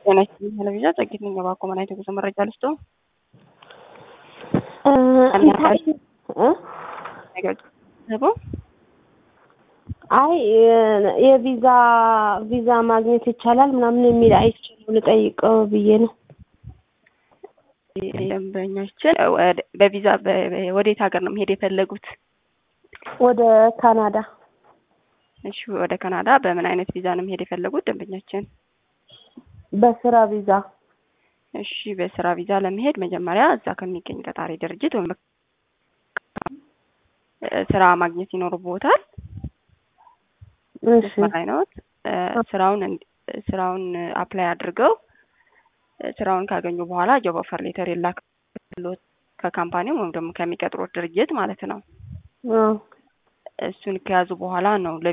ጤና ይስጥልኝ ቴሌቪዥን ጸጊት ነኝ። እባክዎ ምን አይነት የጉዞ መረጃ ልስጦ? አይ የቪዛ ቪዛ ማግኘት ይቻላል ምናምን የሚል አይቻልም ልጠይቀው ብዬ ነው። ደንበኛችን በቪዛ ወዴት ሀገር ነው መሄድ የፈለጉት? ወደ ካናዳ። እሺ ወደ ካናዳ በምን አይነት ቪዛ ነው መሄድ የፈለጉት ደንበኛችን? በስራ ቪዛ። እሺ በስራ ቪዛ ለመሄድ መጀመሪያ እዛ ከሚገኝ ቀጣሪ ድርጅት ወይም ስራ ማግኘት ይኖርቦታል። እሺ ላይ ነው ስራውን ስራውን አፕላይ አድርገው ስራውን ካገኙ በኋላ ጆብ ኦፈር ሌተር የላክሎት ከካምፓኒው ወይም ደግሞ ከሚቀጥሩት ድርጅት ማለት ነው። አዎ እሱን ከያዙ በኋላ ነው